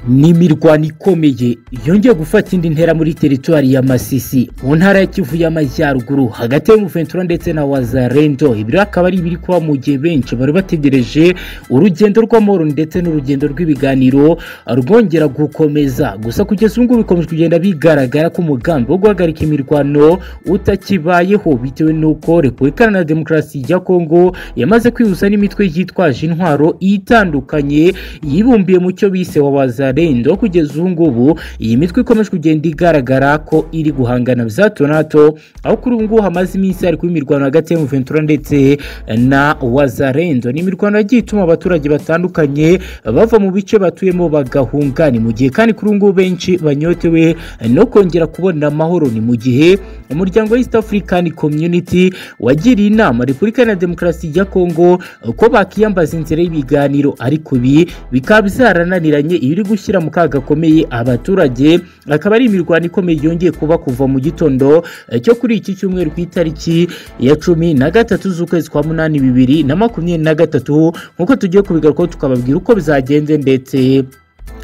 ni imirwano ikomeye yongeye gufata indi ntera muri teritwari ya masisi mu ntara ya kivu y'amajyaruguru hagati y'umuventura ndetse na wazarendo ibi rero akaba ari ibiri kuba mu gihe benshi bari bategereje urugendo rw'amahoro ndetse n'urugendo rw'ibiganiro rwongera gukomeza gusa kugeza ubu ngubu bikomeje kugenda bigaragara ko umugambi wo guhagarika imirwano utakibayeho bitewe n'uko repubulika iharanira demokarasi ya kongo yamaze kwihuza n'imitwe yitwaje intwaro itandukanye yibumbiye mu cyo bise wabaza rendo kugeza ubu ngubu iyi mitwe ikomeje kugenda igaragara ko iri guhangana bya hato na hato aho kuri ubu ngubu hamaze iminsi hari kuba imirwano hagati y'umuventura ndetse na wazarendo ni imirwano yagiye ituma abaturage batandukanye bava mu bice batuyemo bagahunga ni mu gihe kandi kuri ubu ngubu benshi banyotewe no kongera kubona amahoro ni mu gihe umuryango wa east african community wagiriye inama repubulika na demokarasi ya kongo ko bakiyambaza inzira y'ibiganiro ariko ibi bikaba byarananiranye iyo iri gushyira mu kaga gakomeye abaturage akaba ari imirwano ikomeye yongeye kuba kuva mu gitondo cyo kuri iki cyumweru ku itariki ya cumi na gatatu z'ukwezi kwa munani bibiri na makumyabiri na gatatu nk'uko tugiye kubigarukaho tukababwira uko bizagenze ndetse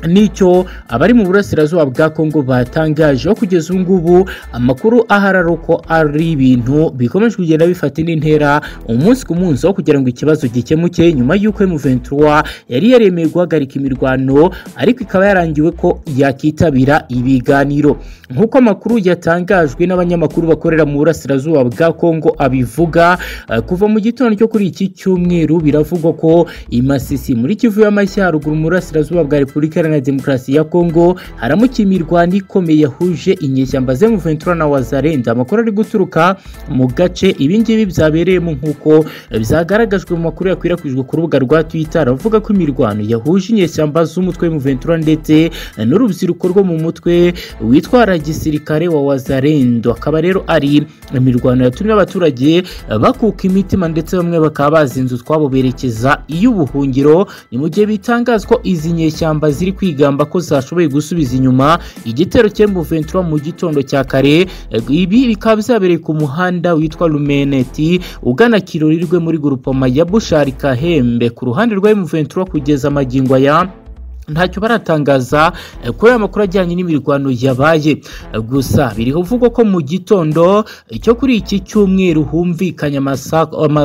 nicyo abari mu burasirazuba bwa kongo batangaje aho kugeza ubu ngubu amakuru ahari ari uko ari ibintu bikomeje kugenda bifata indi ntera umunsi ku munsi aho kugira ngo ikibazo gikemuke nyuma y'uko emuventura yari yaremeye guhagarika imirwano ariko ikaba yarangiwe ko yakitabira ibiganiro nk'uko amakuru yatangajwe n'abanyamakuru bakorera mu burasirazuba bwa kongo abivuga uh, kuva mu gitondo cyo kuri iki cyumweru biravugwa ko imasisi muri kivu y'amajyaruguru mu burasirazuba bwa repubulika na demokarasi ya kongo haramukiye imirwano ikomeye yahuje inyeshyamba z'emuventura na wazarenda amakuru ari guturuka mu gace ibingibi byabereyemo nk'uko byagaragajwe mu makuru yakwirakwijwe ku rubuga rwa twitter aravuga ko imirwano yahuje inyeshyamba z'umutwe w'emuventura ndetse n'urubyiruko rwo mu mutwe witwara gisirikare wa wazarendo akaba rero ari imirwano yatumye abaturage bakuka imitima ndetse bamwe bakaba bazinze utwabo berekeza iy'ubuhungiro ni mu gihe bitangazwa izi nyeshyamba ziri kwigamba ko zashoboye gusubiza inyuma igitero cy'emuventura mu gitondo cya kare ibi bikaba byabereye ku muhanda witwa rumeneti ugana kirurirwe muri gurupoma ya bushari kahembe ku ruhande rwa emuventura kugeza amagingo aya ntacyo baratangaza kuri aya makuru ajyanye n'imirwano yabaye gusa birivugwa ko mu gitondo cyo kuri iki cyumweru humvikanye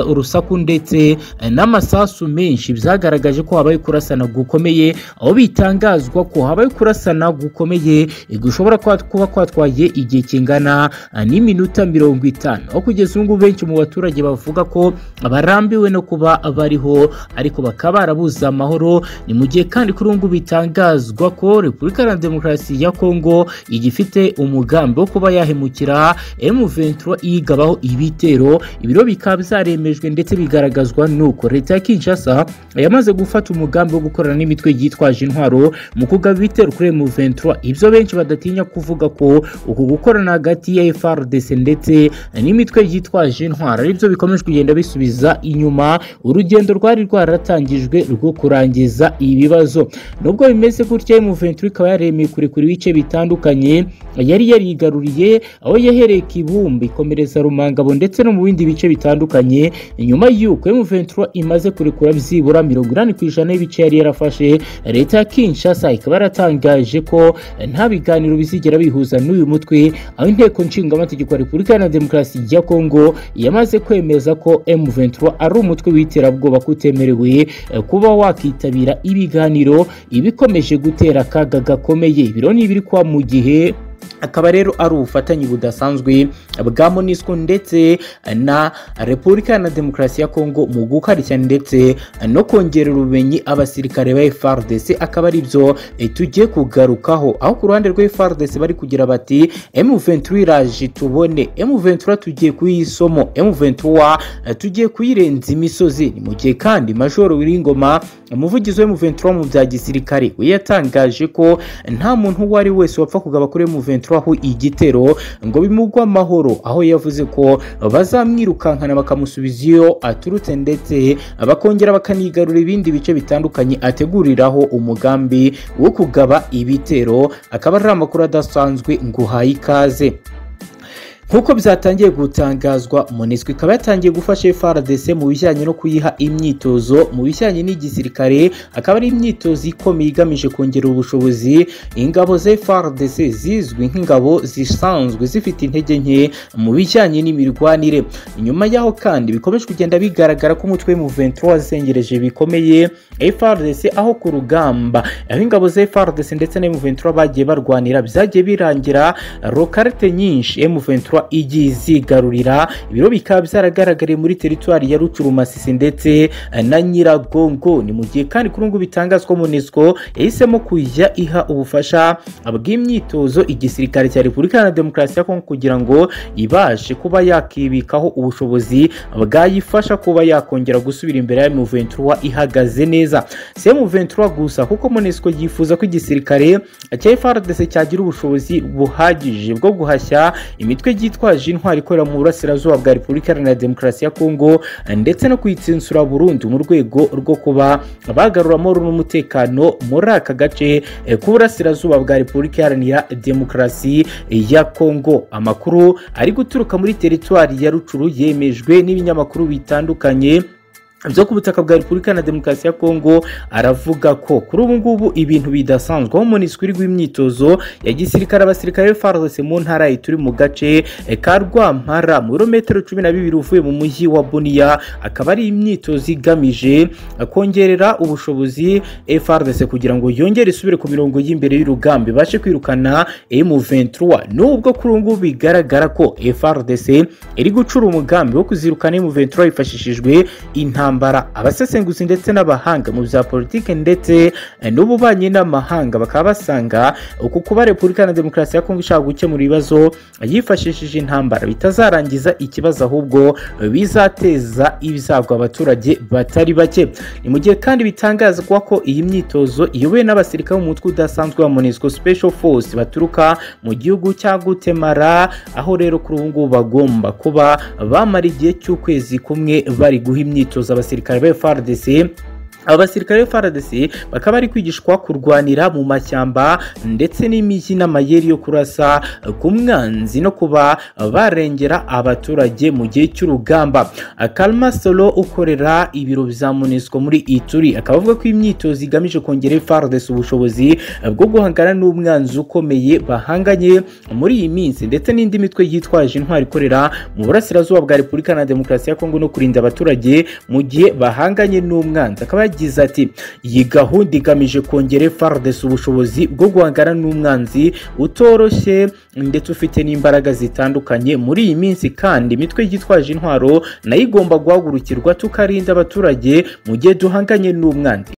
urusaku ndetse n'amasasu menshi byagaragaje ko habaye kurasana gukomeye aho bitangazwa ko habaye kurasana gukomeye gushobora kuba kwatwaye igihe kingana n'iminota mirongo itanu aho kugeza ubu ngubu benshi mu baturage bavuga ko barambiwe no kuba bariho ariko bakaba barabuze amahoro ni mu gihe kandi kuri ubu ngubu bitangazwa ko repubulika na demokarasi ya kongo igifite umugambi wo kuba yahemukira M23 yigabaho ibitero ibiro bikaba byaremejwe ndetse bigaragazwa nuko leta ya Kinshasa yamaze gufata umugambi wo gukorana n'imitwe yitwaje intwaro mu kugaba ibitero kuri M23 ibyo benshi badatinya kuvuga ko uku gukorana hagati ya FRDC ndetse n'imitwe yitwaje intwaro aribyo bikomeje kugenda bisubiza inyuma urugendo rwari rwaratangijwe rwo kurangiza ibibazo nubwo bimeze gutya M23 ikaba yaremeye kurekura ibice bitandukanye yari yarigaruriye aho yahereye Kibumba ikomereza Rumangabo ndetse no mu bindi bice bitandukanye nyuma y'uko M23 imaze kurekura byibura mirongo inani ku ijana y'ibice yari yarafashe leta ya Kinshasa ikaba yaratangaje ko nta biganiro bizigera bihuza n'uyu mutwe aho inteko nshingamategeko ya Repubulika na Demokarasi ya Kongo yamaze kwemeza ko M23 ari umutwe w'iterabwoba kutemerewe kuba wakitabira ibiganiro ibikomeje gutera akaga gakomeye ibiro ni ibiri kwa mu gihe akaba rero ari ubufatanye budasanzwe bwa monisco ndetse na repubulika na demokarasi ya kongo mu gukarishya ndetse no kongerera ubumenyi abasirikare ba frdc akaba ari byo tugiye kugarukaho aho ku ruhande rwa frdc bari kugira bati m23 iraje tubone m23 tugiye kuyisomo m23 tugiye kuyirenza imisozi ni mu gihe kandi majoro wiringoma umuvugizi w'm23 mu bya gisirikare we yatangaje ko nta muntu uwo ari wese wapfa kugaba kuri m23 aho igitero ngo bimugwe amahoro aho yavuze ko bazamwirukankana bakamusubiza iyo aturutse ndetse bakongera bakanigarura ibindi bice bitandukanye ateguriraho umugambi wo kugaba ibitero akaba ari amakuru adasanzwe ngo uhaye ikaze nk'uko byatangiye gutangazwa monisco ikaba yatangiye gufasha FRDC mu bijyanye no kuyiha imyitozo mu bijyanye n'igisirikare akaba ari imyitozo ikomeye igamije kongera ubushobozi ingabo za FRDC zizwi nk'ingabo zisanzwe zifite intege nke mu bijyanye n'imirwanire inyuma yaho kandi bikomeje kugenda bigaragara ko umutwe M23 wazengereje bikomeye FRDC aho ku rugamba aho ingabo za FRDC ndetse na M23 bagiye barwanira byagiye birangira lokalite nyinshi M23 igiye izigarurira ibiro bikaba byaragaragariye muri teritwari ya Rucurumasisi ndetse na Nyiragongo ni mu gihe kandi kuri ubu bitangazwa MONUSCO yahisemo kujya iha ubufasha bw'imyitozo igisirikare cya Repubulika Iharanira Demokarasi ya Kongo kugira ngo ibashe kuba yakibikaho ubushobozi bwayifasha kuba yakongera gusubira imbere ya M23 ihagaze neza si M23 gusa kuko MONUSCO yifuza ko igisirikare cya FARDC cyagira ubushobozi buhagije bwo guhashya imitwe yitwaje intwari ikorera mu burasirazuba bwa Repubulika Iharanira Demokarasi ya Kongo ndetse no kuyitsinsura burundu mu rwego rwo kuba bagarura amahoro n'umutekano muri aka gace eh, k'uburasirazuba bwa Repubulika Iharanira Demokarasi ya Kongo amakuru ari guturuka muri teritwari ya Rucuru yemejwe n'ibinyamakuru bitandukanye byo ku butaka bwa repubulika na demokarasi ya kongo aravuga ko kuri ubu ngubu ibintu bidasanzwe aho monisco iri imyitozo ya gisirikare abasirikare b'farc mu ntara turi mu gace ka rwampara mu birometero cumi na bibiri uvuye mu mujyi wa boniya akaba ari imyitozo igamije kongerera ubushobozi frc kugira ngo yongere isubire ku mirongo y'imbere y'urugamba ibashe kwirukana m23 nubwo kuri ubu ngubu bigaragara ko frc iri gucura umugambi wo kuzirukana m23 hifashishijwe intambara intambara abasesenguzi ndetse n'abahanga mu bya politiki ndetse n'ububanyi n'amahanga bakaba basanga uku kuba repubulika na demokarasi ya kongo ishaka gukemura ibibazo yifashishije intambara bitazarangiza ikibazo ahubwo bizateza ibizagwa abaturage batari bake ni mu gihe kandi bitangazwa ko iyi myitozo iyobowe n'abasirikare b'umutwe udasanzwe wa monisco special force baturuka mu gihugu cya gutemara aho rero kuri ubu ngubu bagomba kuba bamara igihe cy'ukwezi kumwe bari guha imyitozo abasirikare ba FARDC abasirikare FARDC bakaba bari kwigishwa kurwanira mu mashyamba ndetse n'imijyi n'amayeri yo kurasa ku mwanzi no kuba barengera abaturage mu gihe cy'urugamba Kalma Solo ukorera ibiro bya MONUSCO muri Ituri akaba avuga ko imyitozo igamije kongera FARDC ubushobozi bwo guhangana n'umwanzi ukomeye bahanganye muri iyi minsi ndetse n'indi mitwe yitwaje intwari ikorera mu burasirazuba bwa Repubulika na Demokarasi ya Kongo no kurinda abaturage mu gihe bahanganye n'umwanzi akaba yagize ati iyi gahunda igamije kongera FARDC ubushobozi bwo guhangana n'umwanzi utoroshye ndetse ufite n'imbaraga zitandukanye muri iyi minsi kandi imitwe yitwaje intwaro nayo igomba guhagurukirwa tukarinda abaturage mu gihe duhanganye n'umwanzi